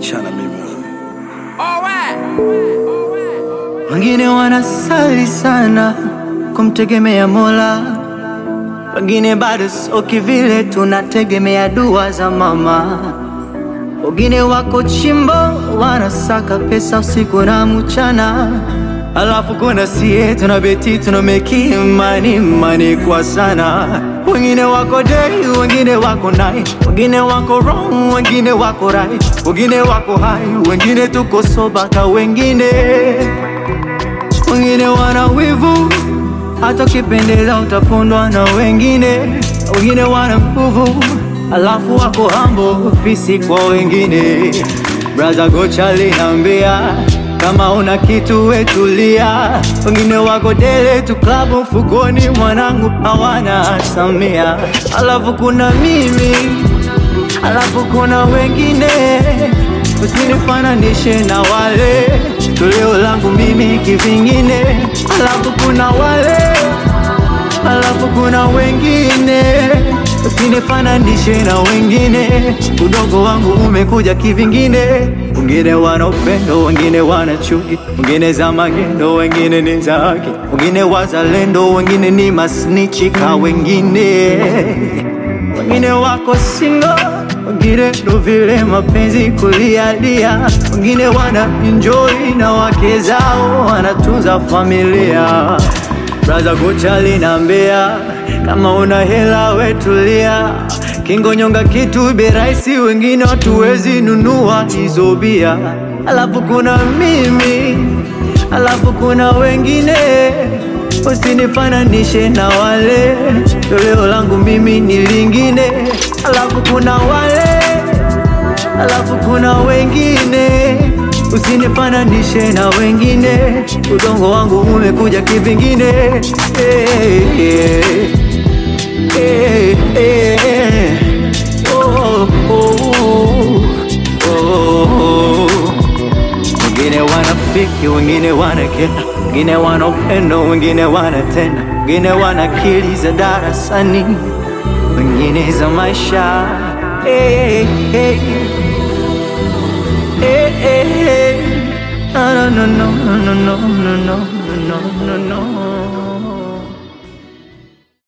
achana mimi wewe. Wengine wanasali sana kumtegemea Mola, wengine bado sio kivile, tunategemea dua za mama. Wengine wako chimbo wanasaka pesa usiku na mchana, alafu kuna sie tunabeti tunameki imani mani kwa sana. Wengine wako day, wengine wako night, wengine wako wrong, wengine wako right, wengine wako high, wengine tuko soba ka wengine wengine wana wivu, hata ukipendeza utapondwa na wengine. Wengine wana nguvu, alafu wako hambo pisi kwa wengine. Braza Gocha linaambia kama una kitu wetulia. Wengine wako dele tu klabu mfukoni, mwanangu hawana samia. Alafu kuna mimi, alafu kuna wengine usinifananishe na wale toleo langu mimi kivingine, alafu kuna wale, alafu kuna wengine, usinifananishe na wengine. Udogo wangu umekuja kivingine, wengine wana upendo, wengine wana chuki, wengine za magendo, wengine ni za haki, wengine wazalendo, wengine ni masnichi ka wengine wengine wako single, wengine ndo vile mapenzi kulialia, wengine wana enjoy na wake zao wanatunza familia. Braza Gocha linaambia kama una hela wetulia, kingo nyonga kitu bei rahisi, wengine hatuwezi nunua hizo bia. Alafu kuna mimi, alafu kuna wengine usinifananishe na wale, toleo langu mimi ni lingine. Alafu kuna wale, alafu kuna wengine, usinifananishe na wengine. Udongo wangu umekuja kivingine. Hey, hey, hey, hey. Oh, oh, oh, oh. Wengine wanafiki, wengine wanakera, wengine wana upendo, wengine wanatenda, wengine wana akili za darasani, wengine za maisha. Hey, hey, hey, hey, hey. No, no, no, no, no, no, no, no, no, no, no.